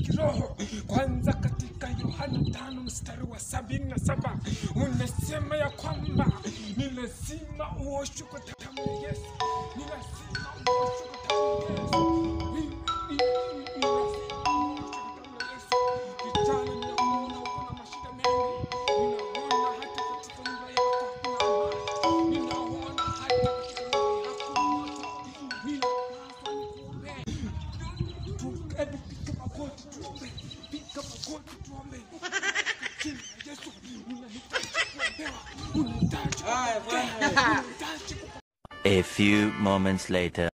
kiroho. Kwanza katika Yohana tano mstari wa sabini na saba unasema ya kwamba ni lazima uoshwe kwa damu ya Yesu, ni lazima uoshwe kwa damu ya Yesu. Ni- ni- ni- ni lazima uoshwe kwa damu ya Yesu. Kijana, ninakuona uko na mashida mengi, ninaona hata katika nyumba yako hakuna amani, ninaona hata katika nyumba yako moto, ninapaswa nikuombee. Tu- hebu piga magoti tuombe, piga magoti tuombe. Jina la Yesu, unahitaji kuombewa, unahitaji kupokea, unahitaji kupokea. A few moments later.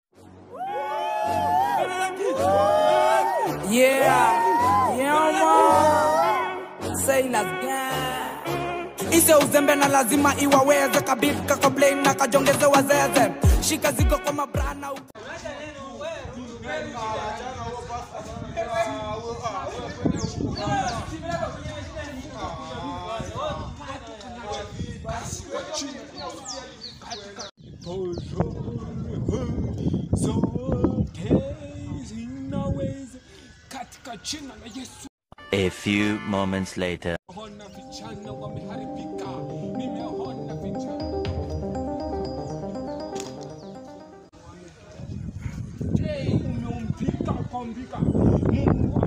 Yeah, yeah man. Sailors gang. Ise uzembe na lazima iwaweze kabit kakablain na kajongeze wazeze shika zigo kwa mabrana u- zote zinaweza katika jina la Yesu. A few moments later. Ona vijana wameharibika, nimeona vijana Hey, umeumbika ukaumbika. Mungu